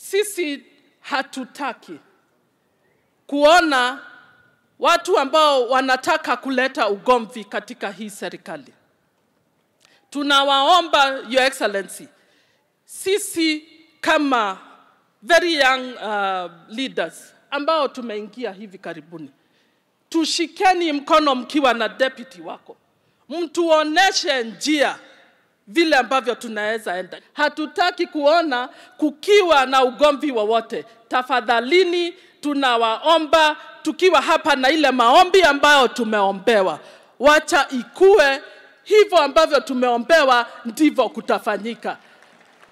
Sisi hatutaki kuona watu ambao wanataka kuleta ugomvi katika hii serikali. Tunawaomba Your Excellency, sisi kama very young uh, leaders ambao tumeingia hivi karibuni, tushikeni mkono mkiwa na deputy wako, mtuoneshe njia vile ambavyo tunaweza enda. Hatutaki kuona kukiwa na ugomvi wowote. Tafadhalini, tunawaomba tukiwa hapa na ile maombi ambayo tumeombewa, wacha ikue hivyo ambavyo tumeombewa, ndivyo kutafanyika.